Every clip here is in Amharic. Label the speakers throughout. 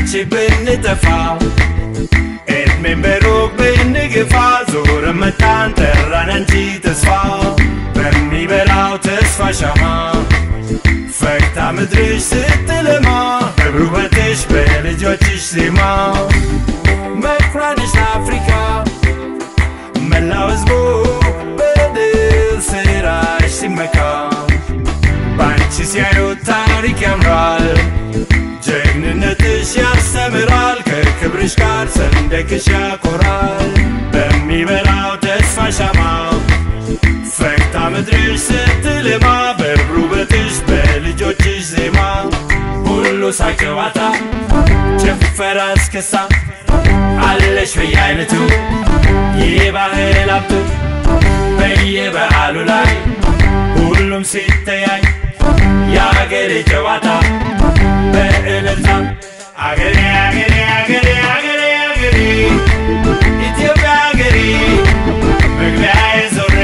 Speaker 1: ባንቺ ብንጠፋ እድሜን በሩቅ ብንግፋ ዞረ መጣን ጠራን አንቺ ተስፋ በሚበራው ተስፋ ሻማ ፈክታ ምድርሽ ስትለማ በብሩበትሽ በልጆችሽ ዜማ መኩሪያነሽ ለአፍሪካ መላው ህዝቡ በድል ስራሽ ሲመካ ባንቺ ሲያዩት ታሪክ ያምራል ጀግንነትሽ ያስተምራል ከክብርሽ ጋር ሰንደቅሽ ያኮራል በሚበራው ተስፋ ሻማ ፈክታ ምድርሽ ስትልማ በብሩ በትሽ በልጆችሽ ዜማ ሁሉ ሳቅ ጨዋታ ጭፈራ እስክሳ አለሽ በየአይነቱ የባህል ሀብቱ በየበዓሉ ላይ ሁሉም ሲተያይ የአገሬ ጨዋታ በእልልታ አገሬ አገሬ አገሬ አገሬ አገሬ ኢትዮጵያ አገሬ መግቢያዬ ዞሬ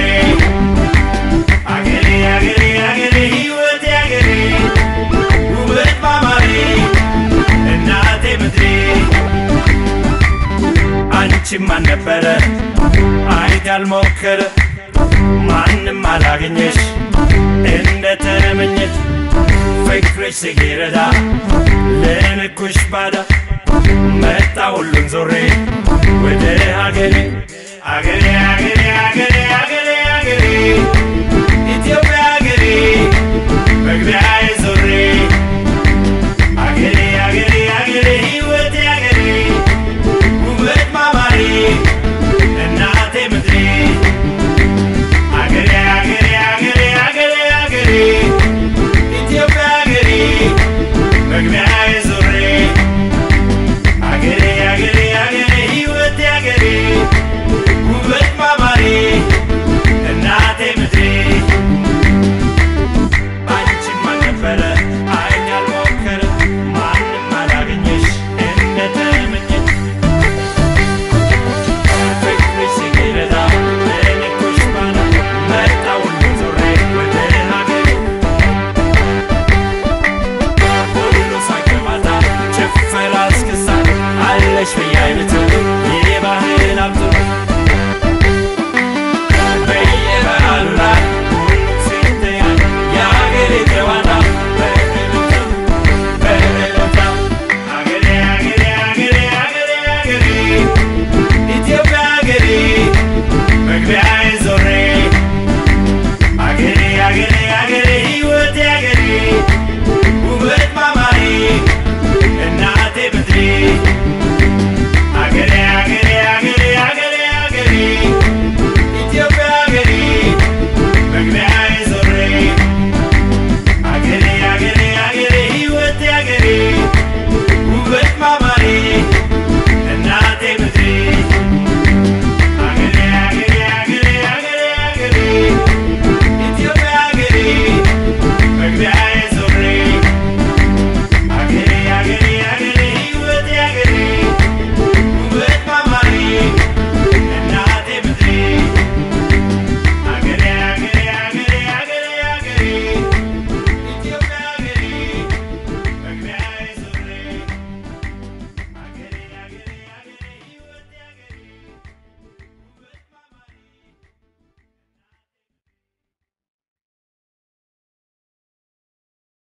Speaker 1: አገሬ አገሬ አገሬ ሕይወቴ አገሬ ውበት ማማሬ እናቴ ምድሬ አንቺም አልነበረ አይት ያልሞከረ ማንም አላገኘሽ እንደ ተመኘሽ ፍቅርሽ ሲረዳ ለንኩሽ ባዳ መጣ ሁሉን ዞሬ ወደ ሀገሬ አገሬ አገሬ አገሬ አገሬ አገሬ ኢትዮጵያ አገሬ መግቢያዬ ዞሬ አገሬ አገሬ አገሬ ሕይወቴ አገሬ ውበት ማማሬ እናቴ ምድሬ አገሬ አገሬ አገሬ አገሬ አገሬ ኢትዮጵያ አገሬ